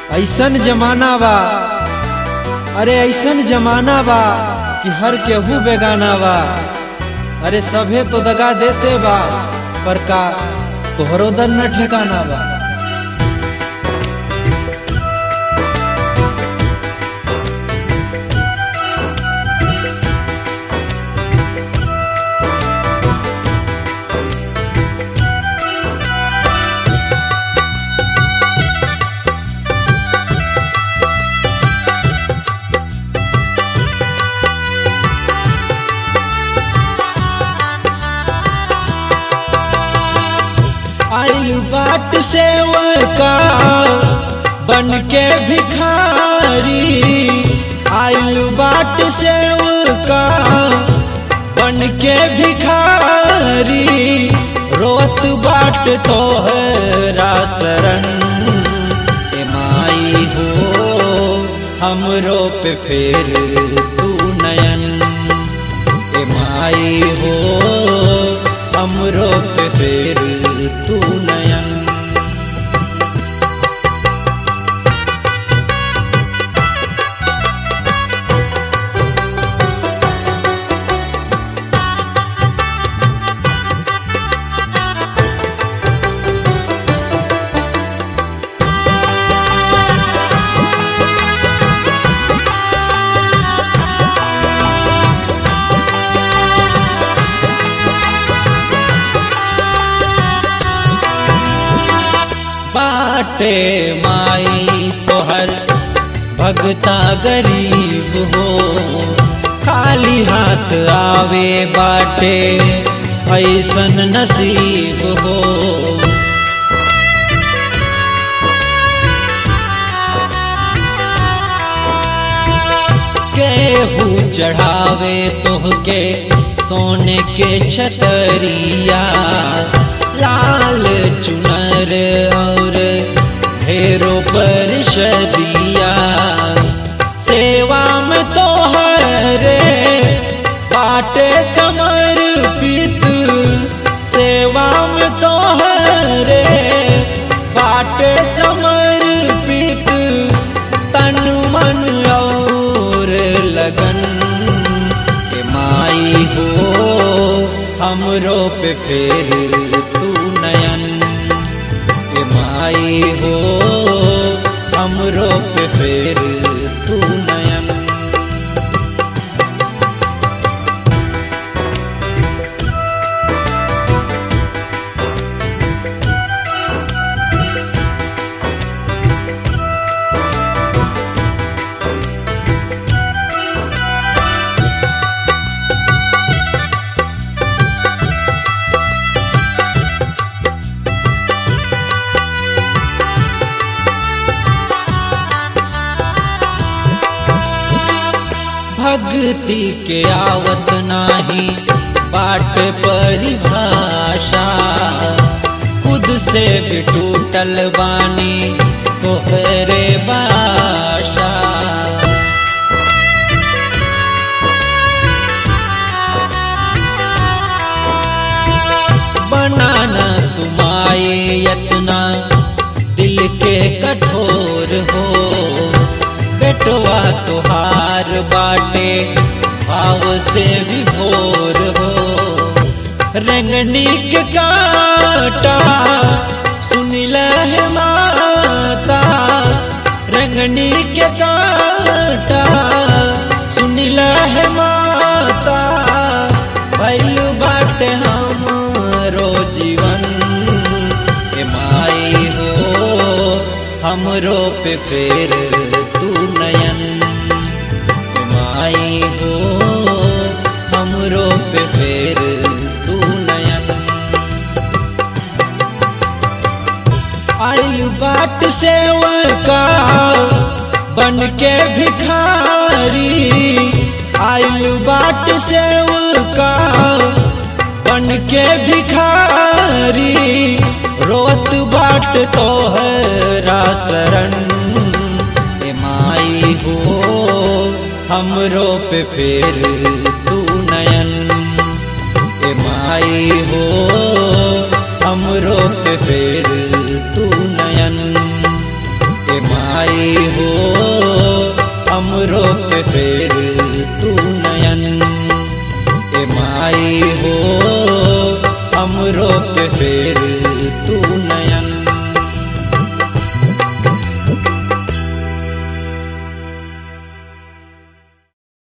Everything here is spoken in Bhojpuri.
ऐसन जमाना बा अरे ऐसन जमाना बा कि हर केहू बेगाना बा अरे सभे तो दगा देते बा पर का तोहरो दर न ठिकाना बा आइल बाट से का बन के भिखारी आइल बाट से का बन के भिखारी रोत बाट तोहरा शरण ए माई हो हमरो पे फेर तू नयन ए माई हो हमरो पे फेर तू नयन बाटे माई तोहर भगता गरीब हो खाली हाथ आवे बाटे ऐसन नसीब हो केहू चढ़ावे तोहके सोने के छतरिया लाल चुनर और ढेरों पर शदिया सेवा में तो हरे बाटे समर्पित सेवा में तो हरे बाटे समर्पित तन मन और लगन के माई हो हमरो पे फेर तू नयन के माई हो हमरो पे फेर तू नयन भक्ति के आवत नाही बाट परिभाषा खुद से भी टूटल बानी तोहरे बाशा बनाना तुम्हारे यतना दिल के कठोर हो बेटवा तुहार बाटे भाव से विभोर हो रंगनी के काटा सुनिल है माता रंगनी के काटा सुनिल है माता भैल बाटे हमरो जीवन के माई हो हमरो पे फेर तू नयन के माई हो हमरो पे फेर तू नयन आइल बाट से का बन के भिखारी आइल बाट से का बन के भिखारी रोत बाट तोहरा शरण ए माई हो हमरो पे फेर तू नयन ए माई हो हमरो पे फेर तू नयन ए ए माई हो हमरो पे फेर तू नयन ए माई हो